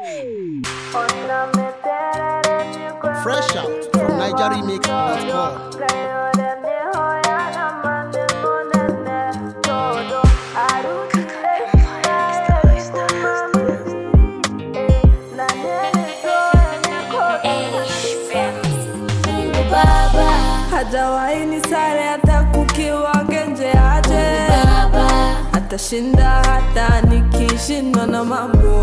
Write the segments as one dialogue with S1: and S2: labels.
S1: Fresh out from NigerRemix.com.
S2: hajawahi ni sare hata kukiwa genje aje atashinda hata nikishindwa na mambo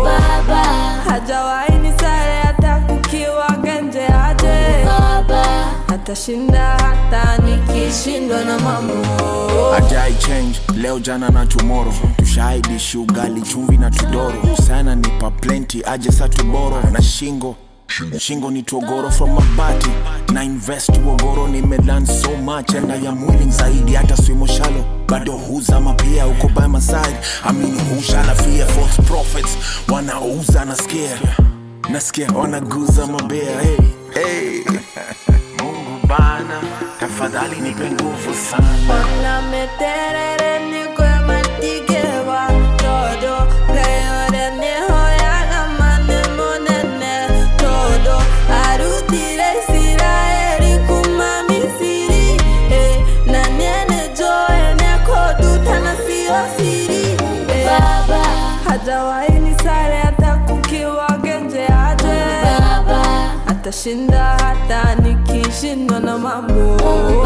S2: hajawahi ni sare hata kukiwa genje aje atashinda hata nikishindwa na mambo
S3: ajai change leo jana na tomorrow tushaidishi ugali chumvi na tudoro sana nipa plenty aje sa tuboro na shingo shingo ni togoro from mabati na invest uogoro nimelan so much and I am willing zaidi hata swimo shalo bado huzama pia uko by my side I mean hushala fear false prophets wanauza na scare nasikia wanaguza mabea hey, hey. mungu bana tafadhali nipe nguvu sana
S2: Ona meterere ni kwe matikewa todo Gayore ni hoyaga mane monene todo Arutire Israeli kuma Misiri eh, Na nene joe ne koduta na sio siri eh, Hajawahi ni sare hata kukiwa genje aje Atashinda hata nikishindwa na mambo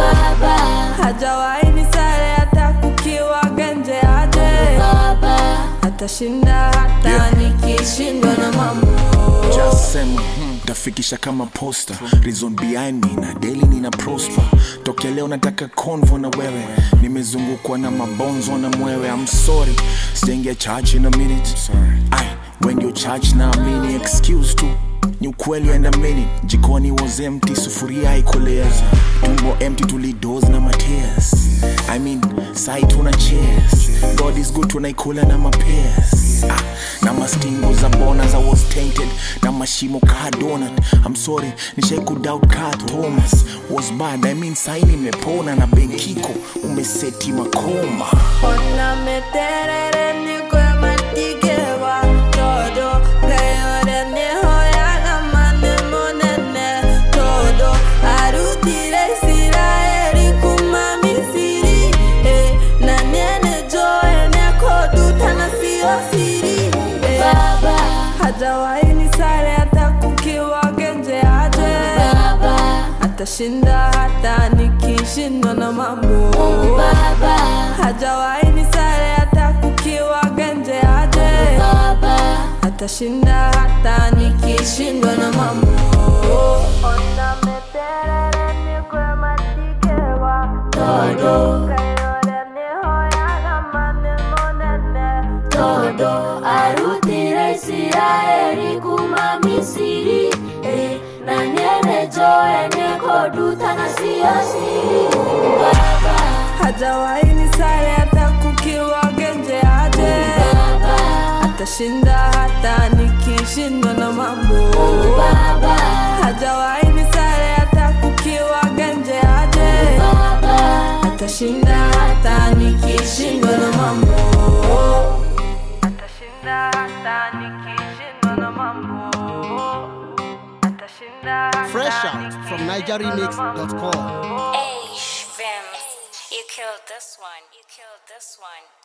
S2: hajawahi ni sare hata kukiwa genje aje atashinda hata
S3: Yeah.
S2: nikishindwa na mambo
S3: Just sema hmm, tafikisha kama posta reason behind me na daily nina prosper tokea leo nataka convo na wewe nimezungukwa na mabonzo na mwewe I'm sorry sijaingia church in a minute Ay, when you church na amini excuse tu ni ukweli and a minute jikoni was empty sufuria ikolea tumbo empty tulidos na matears I mean sai tuna cheers God is good tunaikula na mapears ah, na mastingo za bona za was tainted na mashimo ka donut I'm sorry nishai kudoubt ka Thomas was bad I mean sai nimepona na benkiko umeseti makoma
S2: ona meterere ni kwe matikewa todo gayore ni hoyaga mane monene todo arutire Israeli kuma Misiri eh, na nene joe ne koduta na sio siri eh, hajawahi ni sare hata kukiwa genje aje atashinda hata nikishindwa na mambo hajawahi ni sare hata kukiwa genje aje atashinda hata nikishindwa na mambo Ona meterere ni kwe matikewa todo Kayore ni hoyaga mane monene
S4: todo arutire isiraeli kuma misiri eh, na nene joe nekoduta na siyo siri baba
S2: hajawahi ni sare hata kukiwa genje aje
S4: baba
S2: atashinda hata nikishindwa na mambo
S4: baba
S2: hajawahi ni sare hata kukiwa genje aje
S4: baba
S2: atashinda hata nikishindwa na mambo atashinda hata nikishindwa na mambo atashinda hata
S1: Fresh out from NigerRemix.com.
S5: Hey, Vim, you killed this one. You killed this one.